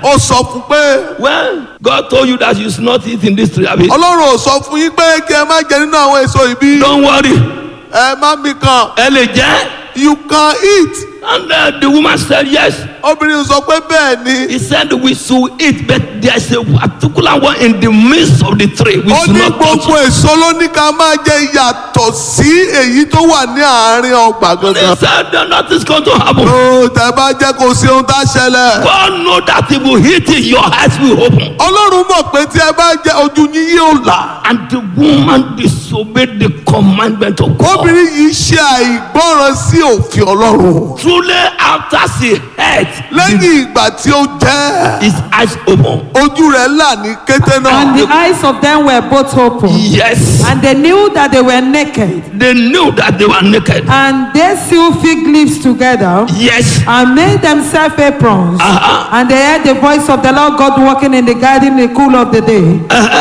ó sọ fún pé Well, God told you that you should not eat in this tree. Abi. ọlọ́run ò sọ fún yín pé kí ẹ má jẹ nínú àwọn èso ìbí Don't worry. ẹ má mi kàn Ẹ lè jẹ́. you can eat And uh, the woman said yes. obìnrin sọ pé bẹ́ẹ̀ ni He said we should eat, but there's a particular one in the midst of the tree. We ó should ní not touch gbogbo it. èso ló ní ká máa jẹ yàtọ̀ sí èyí tó wà ní àárín ọgbà He gangan. said that nothing's going to happen. ó tẹ bá jẹ́ kó sí ohun tá a ṣẹlẹ̀. God know that if you eat it, your eyes will open. ọlọ́run mọ̀ pé tí ẹ bá jẹ ojú yín yóò là. And the woman disobeyed the commandment of God. obìnrin yìí ṣe àìgbọràn sí òfin ọlọ́run. Truly, after she heard, lẹ́yìn ìgbà tí ó jẹ́ his eyes open. ojú rẹ̀ là ní kété And náà. the eyes of them were both open. Yes, And they knew that they were naked. they knew that they were naked. And they sewed fig leaves together Yes, and made themselves aprons. Uh-huh. And they heard the voice of the Lord God walking in the garden in the cool of the day.